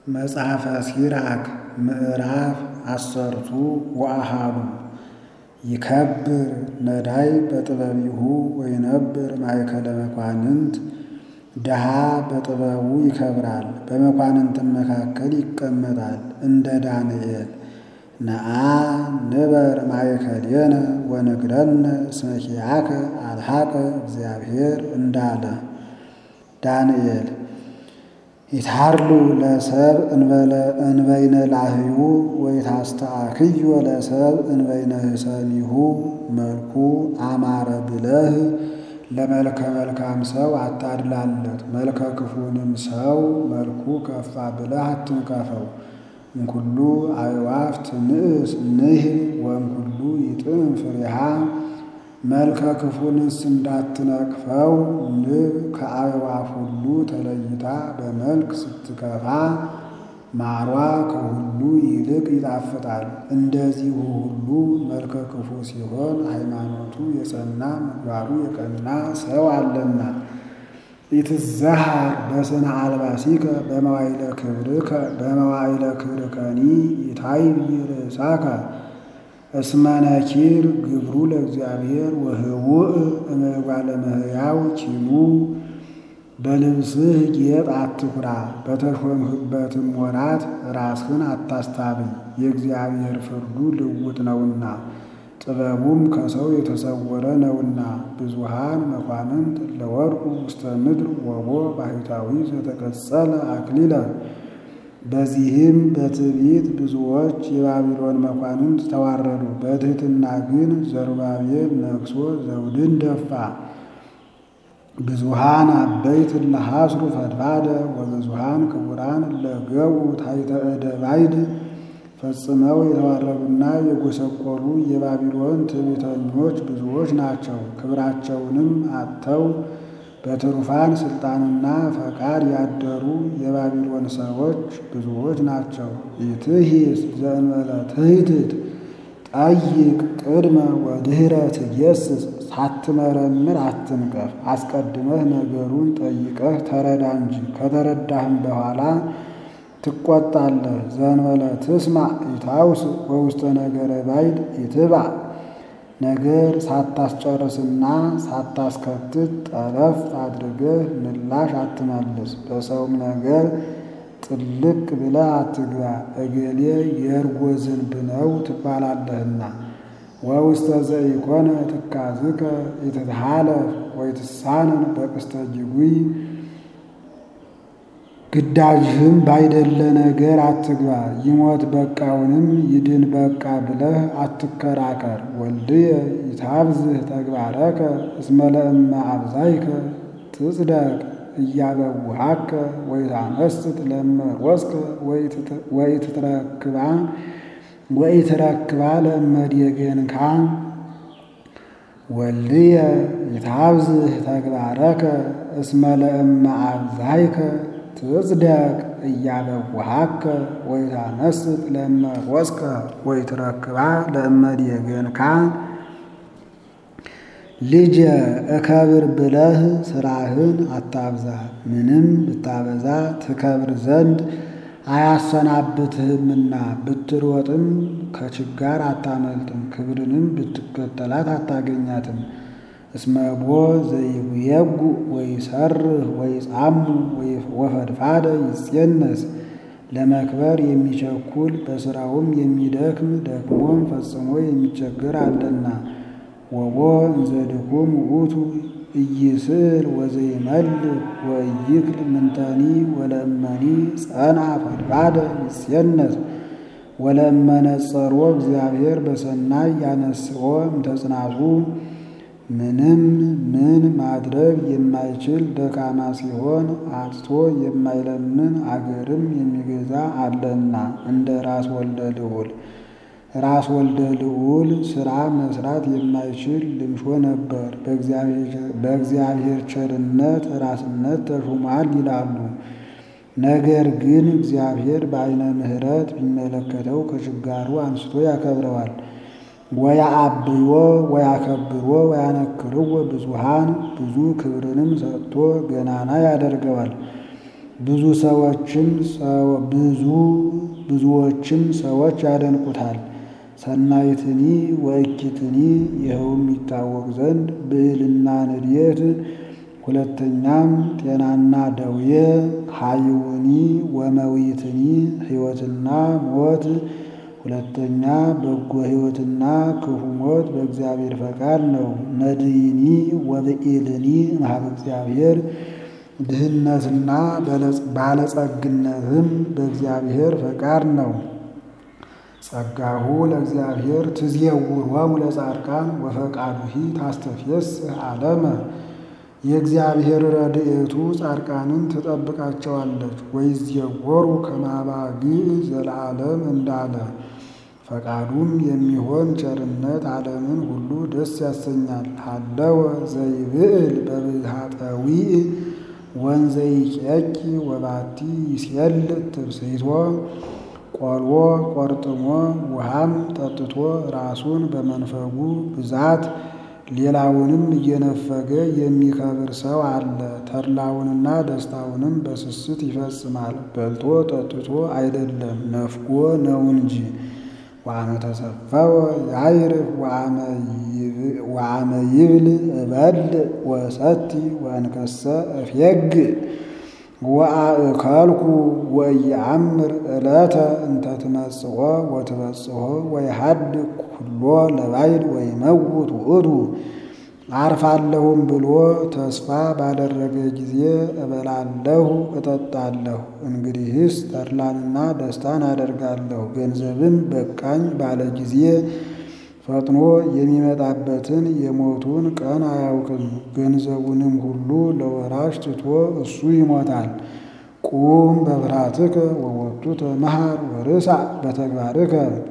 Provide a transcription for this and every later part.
መጽሐፈ ሲራክ ምዕራፍ አሰርቱ ወአሃዱ ይከብር ነዳይ በጥበቢሁ ወይነብር ማእከለ መኳንንት ድሃ በጥበቡ ይከብራል፣ በመኳንንትም መካከል ይቀመጣል። እንደ ዳንኤል ነአ ንበር ማእከሌነ ወንግረነ እስመ ኪያከ አልሐቀ እግዚአብሔር እንዳለ ዳንኤል ይታርሉ ለሰብ እንበይነ ላህዩ ወይታስተአክዮ ለሰብ እንበይነ ህሰሚሁ መልኩ አማረ ብለህ ለመልከ መልካም ሰው አታድላለት፣ መልከ ክፉንም ሰው መልኩ ከፋ ብለህ አትንቀፈው። እምኩሉ አዕዋፍ ትንእስ ንህብ ወእምኩሉ ይጥዕም ፍሬሃ መልከ ክፉንስ እንዳትነቅፈው ንብ ከአዕዋፍ ሁሉ ተለይታ በመልክ ስትከፋ ማሯ ከሁሉ ይልቅ ይጣፍጣል። እንደዚሁ ሁሉ መልከ ክፉ ሲሆን ሃይማኖቱ የጸና ምግባሩ የቀና ሰው አለና። ኢትዘሃር በስነ አልባሲከ በመዋይለ ክብርከ በመዋይለ ክብርከኒ ኢታይብ ርእሳከ እስመ ነኪር ግብሩ ለእግዚአብሔር ወህውእ እምጓለ እመሕያው ኪኑ በልብስህ ጌጥ አትኩራ፣ በተሾምህበትም ወራት ራስህን አታስታብይ። የእግዚአብሔር ፍርዱ ልውጥ ነውና ጥበቡም ከሰው የተሰወረ ነውና። ብዙሃን መኳንንት ለወርቁ ውስተ ምድር ወቦ ባሕታዊ ዘተቀጸለ አክሊለ በዚህም በትዕቢት ብዙዎች የባቢሎን መኳንንት ተዋረዱ። በትሕትና ግን ዘሩባቤል ነግሶ ዘውድን ደፋ። ብዙሃን አበይት እለሐስሩ ፈድፋደ ወብዙሃን ክቡራን እለገቡ ታሕተ እደ ባዕድ ፈጽመው የተዋረዱና የጎሰቆሉ የባቢሎን ትዕቢተኞች ብዙዎች ናቸው። ክብራቸውንም አጥተው በትሩፋን ስልጣንና ፈቃድ ያደሩ የባቢሎን ሰዎች ብዙዎች ናቸው። ኢትሂስ ዘእንበለ ትሕትት ጠይቅ ቅድመ ወድኅረ ትጌስስ ሳትመረምር አትንቀፍ። አስቀድመህ ነገሩን ጠይቀህ ተረዳ እንጂ ከተረዳህም በኋላ ትቆጣለህ። ዘእንበለ ትስማዕ ኢታውስ ወውስተ ነገረ ባዕድ ኢትባዕ ነገር ሳታስጨርስና ሳታስከትት ጠለፍ አድርገህ ምላሽ አትመልስ። በሰውም ነገር ጥልቅ ብለህ አትግባ፣ እገሌ የእርጎ ዝንብ ነው ትባላለህና። ወውስተ ዘኢኮነ ትካዝከ ኢትትሃለፍ ወይትሳነን በቅስተ ጅጉይ ግዳጅህም ባይደለ ነገር አትግባ። ይሞት በቃውንም ይድን በቃ ብለህ አትከራከር። ወልድየ ይታብዝህ ተግባረከ እስመ ለእመ አብዛይከ ትጽደቅ እያበውሃከ ወይታመስጥ ለእመ ሮስከ ወኢትትረክባ ወኢትረክባ ለእመ ዴገንካ ወልድየ ይታብዝህ ተግባረከ እስመ ለእመ አብዛይከ ትጽደቅ እያበውሃከ ወይታመስጥ ለእመ ሮስከ ወኢትረክባ ለእመ ዴገንካ። ልጄ እከብር ብለህ ስራህን አታብዛ። ምንም ብታበዛ ትከብር ዘንድ አያሰናብትህምና ብትሮጥም ከችጋር አታመልጥም፣ ክብርንም ብትከተላት አታገኛትም። እስመቦ ዘይጉየጉ ወይሰርህ ወይጻሙ ወፈድፋደ ይጼነስ ለመክበር የሚቸኩል በስራውም የሚደክም ደክሞም ፈጽሞ የሚቸገር አለና። ወቦ እንዘ ድኩም ውእቱ ኢይስዕር ወዘይመልክ ወኢይክል ምንተኒ ወለእመኒ ጸንዐ ፈድፋደ ይጼነስ ወለእመ ነጸሮ እግዚአብሔር በሰናይ ያነስኦ እምተጽናቱ ምንም ምን ማድረግ የማይችል ደካማ ሲሆን አጥቶ የማይለምን አገርም የሚገዛ አለና እንደ ራስ ወልደ ልዑል። ራስ ወልደ ልዑል ሥራ መስራት የማይችል ልምሾ ነበር። በእግዚአብሔር ቸርነት ራስነት ተሹሟል ይላሉ። ነገር ግን እግዚአብሔር በዓይነ ምሕረት ቢመለከተው ከችጋሩ አንስቶ ያከብረዋል። ወያአብዮ ወያከብሮ ወያነክርዎ ብዙሃን ብዙ ክብርንም ሰጥቶ ገናና ያደርገዋል። ብዙ ሰዎችም ብዙ ብዙዎችም ሰዎች ያደንቁታል። ሰናይትኒ ወእኪትኒ ይኸውም ይታወቅ ዘንድ ብዕልና ንድየት፣ ሁለተኛም ጤናና ደዌ፣ ሀይውኒ ወመዊትኒ ሕይወትና ሞት፣ ሁለተኛ በጎ ሕይወትና ክፉ ሞት በእግዚአብሔር ፈቃድ ነው። ነድይኒ ወብኢልኒ እምኀበ እግዚአብሔር ድህነትና ባለጸግነትም በእግዚአብሔር ፈቃድ ነው። ጸጋሁ ለእግዚአብሔር ትዝየውሮሙ ለጻድቃን ወፈቃዱሂ ታስተፍየስህ ዓለመ። የእግዚአብሔር ረድኤቱ ጻድቃንን ትጠብቃቸዋለች። ወይዝየወሩ ከማባግዕ ዘለዓለም እንዳለ ፈቃዱም የሚሆን ቸርነት ዓለምን ሁሉ ደስ ያሰኛል። ሀለወ ዘይብዕል በብሃጠዊዕ ወንዘይቄቂ ወባቲ ይሴል ትብስይቶ ቆልዎ ቆርጥሞ ውሃም ጠጥቶ ራሱን በመንፈጉ ብዛት ሌላውንም እየነፈገ የሚከብር ሰው አለ። ተድላውንና ደስታውንም በስስት ይፈጽማል። በልቶ ጠጥቶ አይደለም ነፍጎ ነው እንጂ። ወአመ ተሰፈወ ያዕርፍ ወአመ ይብል እበልዕ ወሰቲ ወእንከሰ እፌግእ ወአእከልኩ ወኢየአምር ዕለተ እንተ ትመጽኦ ወትበጽሖ ወይሃድግ ኩሎ ለባዕድ ወይመውት ውእቱ። አርፋለሁም ብሎ ተስፋ ባደረገ ጊዜ እበላለሁ እጠጣለሁ። እንግዲህስ ተድላንና ደስታን አደርጋለሁ። ገንዘብም በቃኝ ባለ ጊዜ ፈጥኖ የሚመጣበትን የሞቱን ቀን አያውቅም። ገንዘቡንም ሁሉ ለወራሽ ትቶ እሱ ይሞታል። ቁም በፍርሃትከ ወወቱ ተመሃር ወርሳዕ በተግባርከ።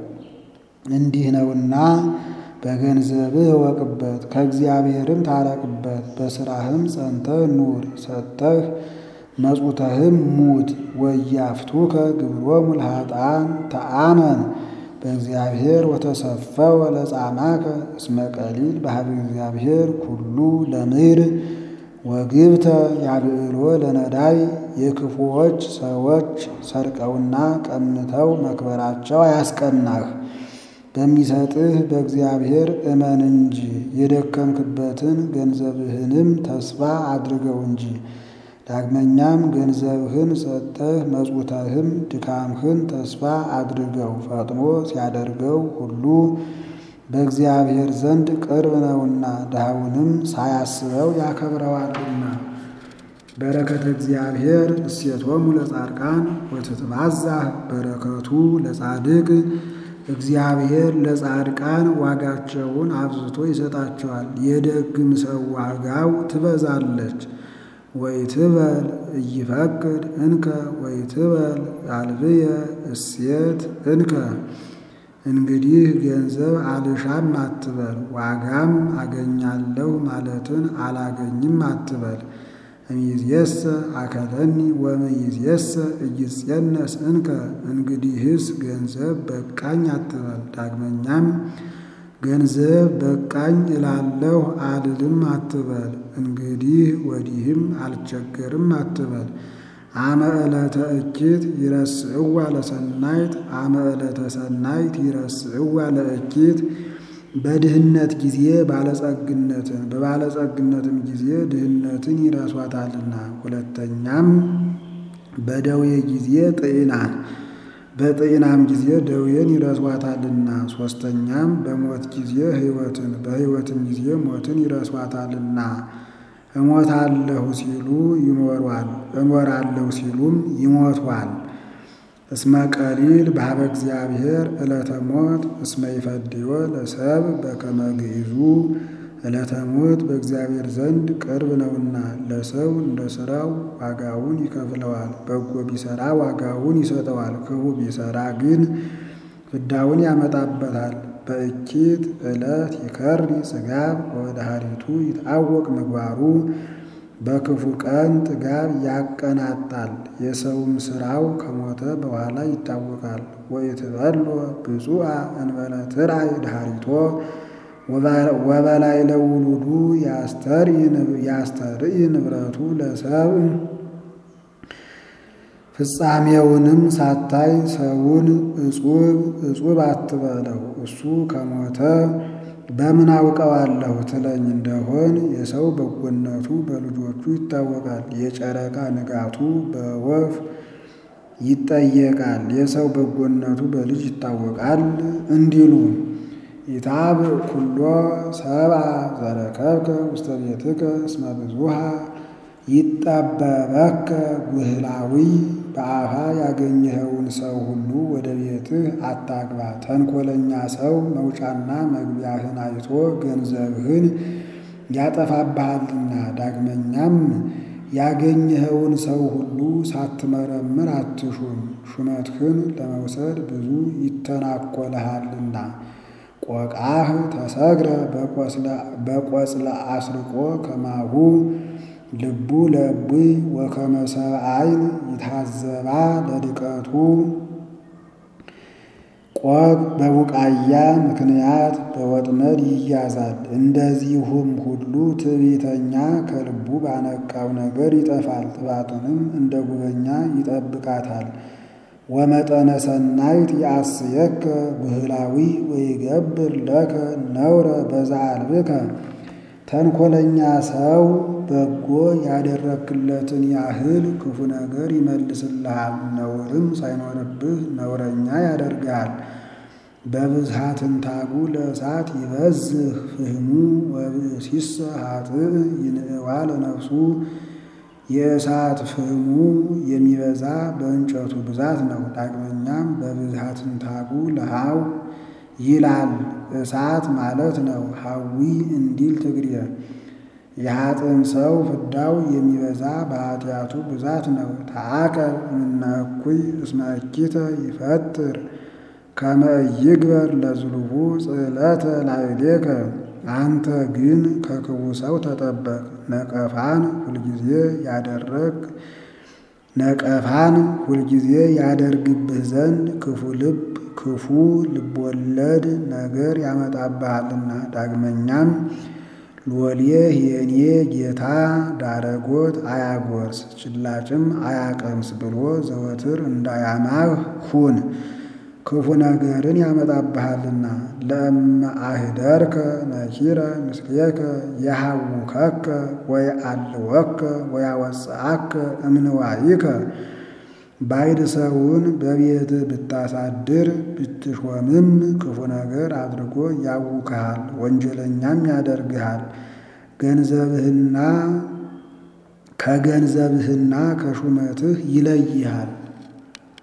እንዲህ ነውና በገንዘብህ እወቅበት፣ ከእግዚአብሔርም ታረቅበት። በሥራህም ጸንተህ ኑር፣ ሰጥተህ መጹተህም ሙት። ወያፍቱከ ግብሮሙ ለኃጥኣን ተአመን በእግዚአብሔር ወተሰፈወ ለጻማከ እስመ ቀሊል በኀበ እግዚአብሔር ኩሉ ለምድር ወግብተ ያብዕሎ ለነዳይ። የክፉዎች ሰዎች ሰርቀውና ቀምተው መክበራቸው አያስቀናህ። በሚሰጥህ በእግዚአብሔር እመን እንጂ የደከምክበትን ገንዘብህንም ተስፋ አድርገው እንጂ። ዳግመኛም ገንዘብህን ሰጥተህ መጹተህም ድካምህን ተስፋ አድርገው። ፈጥኖ ሲያደርገው ሁሉ በእግዚአብሔር ዘንድ ቅርብ ነውና ድሃውንም ሳያስበው ያከብረዋልና። በረከተ እግዚአብሔር እሴቶሙ ለጻድቃን ወትትባዛህ በረከቱ ለጻድቅ። እግዚአብሔር ለጻድቃን ዋጋቸውን አብዝቶ ይሰጣቸዋል፣ የደግም ሰው ዋጋው ትበዛለች። ወይትበል እይፈቅድ እንከ ወይትበል አልብየ እሴት እንከ። እንግዲህ ገንዘብ አልሻም አትበል፣ ዋጋም አገኛለሁ ማለትን አላገኝም አትበል። እምይእዜሰ አከለኒ ወእምይእዜሰ ኢይጼነስ እንከ። እንግዲህስ ገንዘብ በቃኝ አትበል። ዳግመኛም ገንዘብ በቃኝ እላለሁ አልልም አትበል። እንግዲህ ወዲህም አልቸገርም አትበል። አመ ዕለተ እኪት ይረስዕዋ ለሰናይት አመ ዕለተ ሰናይት ይረስዕዋ ለእኪት። በድህነት ጊዜ ባለጸግነትን በባለጸግነትም ጊዜ ድህነትን ይረሷታልና። ሁለተኛም በደዌ ጊዜ ጤናን በጤናም ጊዜ ደዌን ይረሷታልና። ሦስተኛም በሞት ጊዜ ሕይወትን በሕይወትም ጊዜ ሞትን ይረሷታልና። እሞታለሁ ሲሉ ይኖሯል፣ እኖራለሁ ሲሉም ይሞቷል። እስመ ቀሊል በኀበ እግዚአብሔር ዕለተ ሞት እስመ ይፈድዮ ለሰብ በከመ ግዕዙ። ዕለተ ሞት በእግዚአብሔር ዘንድ ቅርብ ነውና ለሰው እንደ ሥራው ዋጋውን ይከፍለዋል። በጎ ቢሠራ ዋጋውን ይሰጠዋል፣ ክፉ ቢሠራ ግን ፍዳውን ያመጣበታል። በእኪት ዕለት ይከሪ ጽጋብ ወወድኃሪቱ ይትዐወቅ ምግባሩ። በክፉ ቀን ጥጋብ ያቀናጣል፣ የሰውም ሥራው ከሞተ በኋላ ይታወቃል። ወኢትበሎ ብፁዓ እንበለ ትርአይ ድኃሪቶ ወበላዕለ ውሉዱ ያስተርኢ ንብረቱ ለሰብእ። ፍጻሜውንም ሳታይ ሰውን እጹብ እጹብ አትበለው። እሱ ከሞተ በምን አውቀዋለሁ ትለኝ እንደሆን የሰው በጎነቱ በልጆቹ ይታወቃል፣ የጨረቃ ንጋቱ በወፍ ይጠየቃል፣ የሰው በጎነቱ በልጅ ይታወቃል እንዲሉ ኢታብ ኩሎ ሰብአ ዘረከብከ ውስተ ቤትከ እስመ ብዙኃ ይጠበበከ ጉህላዊ በአፋ ያገኘኸውን ሰው ሁሉ ወደ ቤትህ አታግባ። ተንኮለኛ ሰው መውጫና መግቢያህን አይቶ ገንዘብህን ያጠፋብሃልና። ዳግመኛም ያገኘኸውን ሰው ሁሉ ሳትመረምር አትሹም፣ ሹመትህን ለመውሰድ ብዙ ይተናኮልሃልና። ቆቃህ ተሰግረ በቆጽለ አስርቆ ከማሁ ልቡ ለእቡይ ወከመ ሰብአይን ይታዘባ ለድቀቱ ቆቅ በቡቃያ ምክንያት በወጥመድ ይያዛል። እንደዚሁም ሁሉ ትዕቢተኛ ከልቡ ባነቃው ነገር ይጠፋል፣ ጥፋቱንም እንደ ጉበኛ ይጠብቃታል። ወመጠነ ሰናይት ያስየከ ብህላዊ ወይገብር ለከ ነውረ በዛልብከ ተንኮለኛ ሰው በጎ ያደረክለትን ያህል ክፉ ነገር ይመልስልሃል፣ ነውርም ሳይኖርብህ ነውረኛ ያደርግሃል። በብዝሃ ትንታጉ ለእሳት ይበዝህ ፍህሙ ወብእሲሰ ኃጥእ ይንእዋ ለነፍሱ የእሳት ፍህሙ የሚበዛ በእንጨቱ ብዛት ነው። ዳግመኛም በብዝሃ ትንታጉ ለሃው ይላል እሳት ማለት ነው። ሐዊ እንዲል ትግሬ የኃጥእም ሰው ፍዳው የሚበዛ በኃጢአቱ ብዛት ነው። ተአቀብ እምነ እኩይ እስመ እኪተ ይፈጥር ከመ ይግበር ለዝሉሁ ጽዕለተ ላዕሌከ። አንተ ግን ከክፉ ሰው ተጠበቅ። ነቀፋን ሁልጊዜ ያደረግ ነቀፋን ሁልጊዜ ያደርግብህ ዘንድ ክፉ ልብ ክፉ ልቦለድ ነገር ያመጣብሃልና። ዳግመኛም ሎሌ የኔ ጌታ ዳረጎት አያጎርስ ጭላጭም አያቀምስ ብሎ ዘወትር እንዳያማህ ሁን፣ ክፉ ነገርን ያመጣብሃልና። ለእመ አህደርከ ነኪረ ምስሌከ የሐውከከ ወየአልወከ ወያወፅአከ እምንዋይከ ባዕድ ሰውን በቤትህ ብታሳድር ብትሾምም ክፉ ነገር አድርጎ ያውክሃል፣ ወንጀለኛም ያደርግሃል። ገንዘብህና ከገንዘብህና ከሹመትህ ይለይሃል።